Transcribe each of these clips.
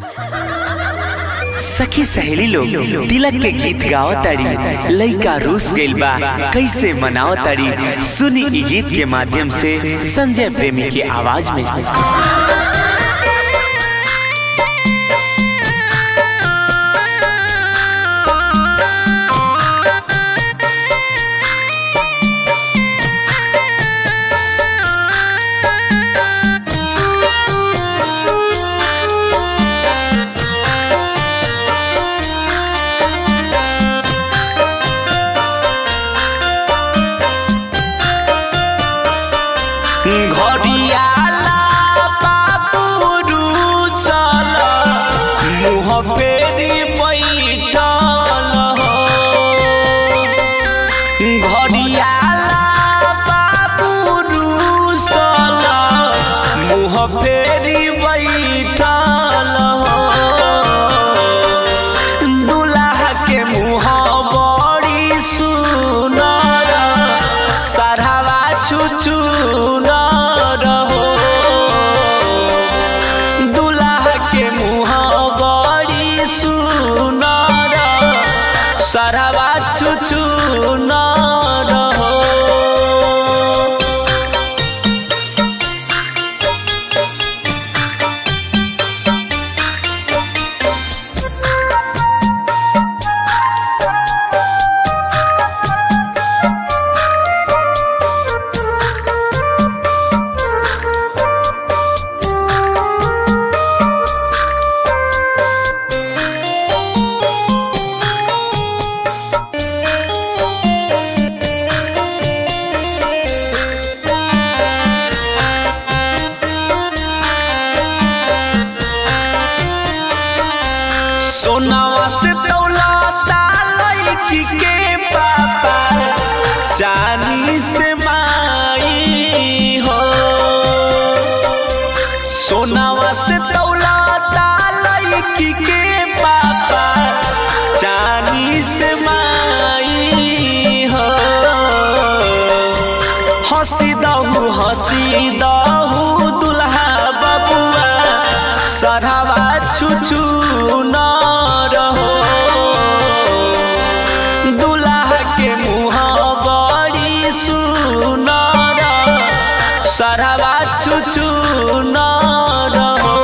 सखी सहेली लोग तिलक के गीत गाओ तारी लइका रूस गइल बा कैसे मनाओ तारी सुनी ई गीत के माध्यम से संजय प्रेमी की आवाज में घड़ियाला बाबू चल मुँह फेरी बैठल हो घड़ियाला बाबू चल मुँह फेरी बैठल हो दुल्हा के मुँह बड़ी सुनर सरहवा छुचु हो दुल्हा के मुँह बड़ी सुनर सरहवा छुचु हो सोनावा से दौलता लड़की के पापा चांदी से माई हो सोनावा से दौलता लड़की के पापा चांदी से माई हो हंसी दहू हंसी दहू दुल्हा बबुआ सरहवा छुचू न रहो दुल्हा के मुँह बड़ी सुनर सरहवा छुचू न रहो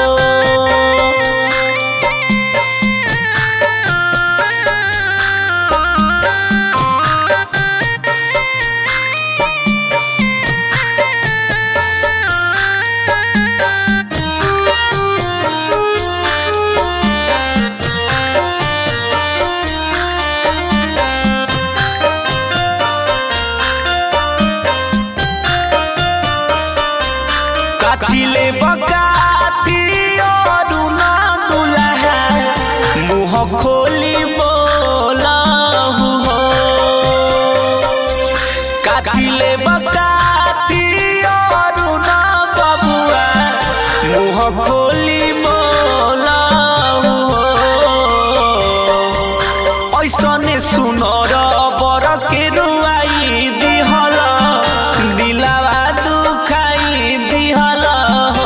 काटिले बकाती और ना दुल्हा मुँह खोली बोला हो काटिले बकाती और ना बबुआ मुँह खोली बोला हो ऐसने सुनर बर के रुआई दिहल दिलावा दुखाई दिहल हो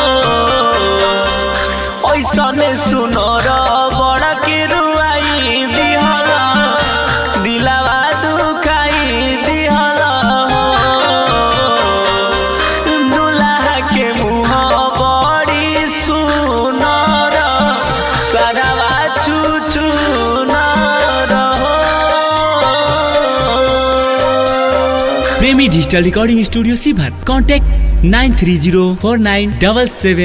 ऐसने सुनर बड़ के रुआई दिहल दिलावा दुखाई दिहल हो दुल्हा के मुँह बड़ी सुनर सरवा चुचु हो प्रेमी डिजिटल रिकॉर्डिंग स्टूडियो सीभर contact nine three zero four nine double सेवन